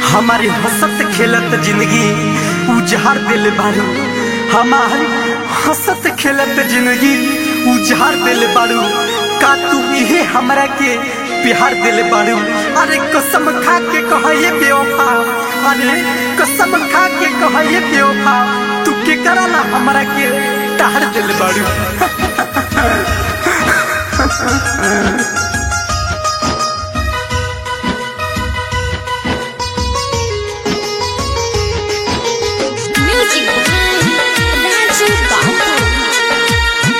हमारे हंसत खेलत जिंदगी उजाड़ दिल बारू हमारे हंसत खेलत जिंदगी उजाड़ दिल बारू का तू इहे हमरा के प्यार दिल बारू अरे कसम खा के कह ये बेवफा अरे कसम खा के कह ये बेवफा तू के करला हमरा के तार दिल बारू Music Raju Babu.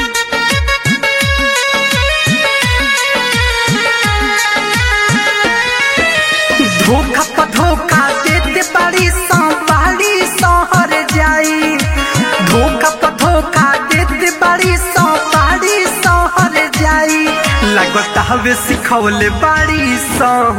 धोखा पर धोखा देते बड़ी संभाली शहर जाई धोखा पर धोखा देते बड़ी संभाली शहर जाई लगता हवे सिखौले बड़ी सह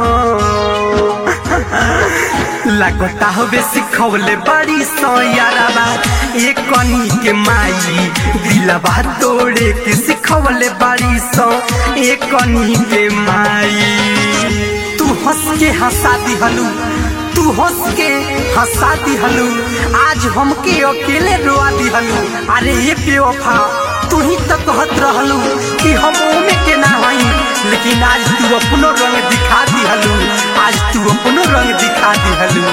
लगता हवे सिखौले बड़ी सो याराबा एक कनी के माई दिलबा तोड़े के सिखौले बड़ी सो एक कनी के माई तू हंस के हंसा दिहलू तू हंस के हंसा दिहलू आज हमके अकेले रोआ दिहलू अरे ये बेवफा तू ही तो कहत रहलू कि हम ओमे के ना हई लेकिन आज तू अपनो रंग दिखा दिहलू आज तू अपनो रंग दिखा दिहलू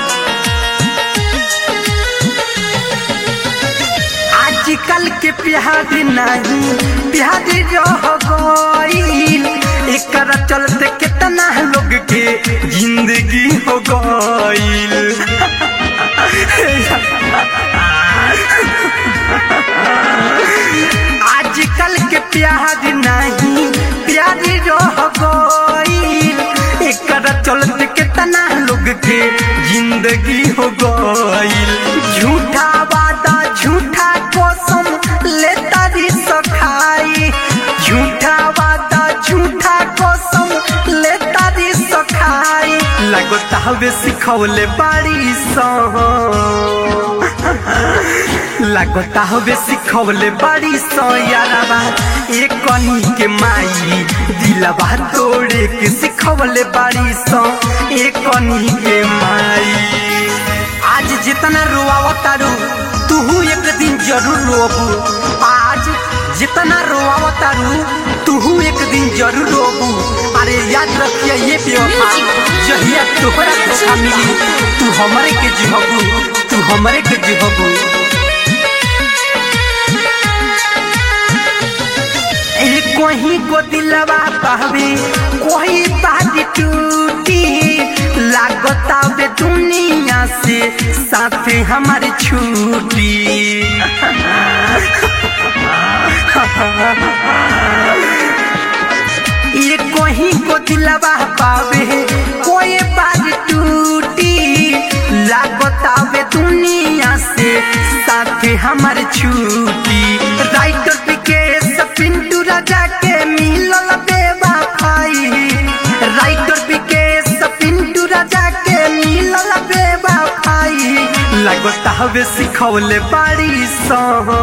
आजकल के प्यार नहीं प्यार रह गईल एकर चलते कितना लोग के जिंदगी हो गईल आजकल के प्यार नहीं प्यार रह गईल एकर चलते कितना लोग के जिंदगी हो गईल झूठा वादा झूठा कसम लेता री सखाई झूठा वादा झूठा कसम लेता री सखाई लगता हवे सिखौले बाड़ी सह लगता हवे सिखौले बड़ी सो याराबा एक कनी के माई दिलबा तोड़े के सिखौले बड़ी सो एक कनी के माई आज जितना रोआवतारू तू एक दिन जरूर रोबू आज जितना रोआवतारू तू एक दिन जरूर रोबू अरे याद रखिए ये बेवफा जहिया तोहरा धोखा मिली तू हमरे के जिहबू तू हमरे के जिहबू कोही को दिलवा पावे कोई बात टूटी लागता वे दुनिया से साथ हमारे छूटी ये कोही को दिलवा पावे कोई बात टूटी लागता वे दुनिया से साथ हमारे छूटी राइटर विकेश पिंटू राजा के मिलल बेबा भाई राइटर विकेश पिंटू राजा के मिलल बेबा भाई लगता हवे सिखौले बाड़ी सह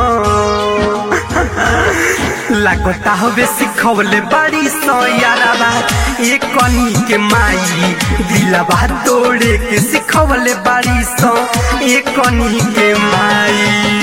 लगता हवे सिखौले बड़ी सो याराबा एक कनी के माई दिलबा तोड़े के सिखौले बड़ी सो एक कनी के माई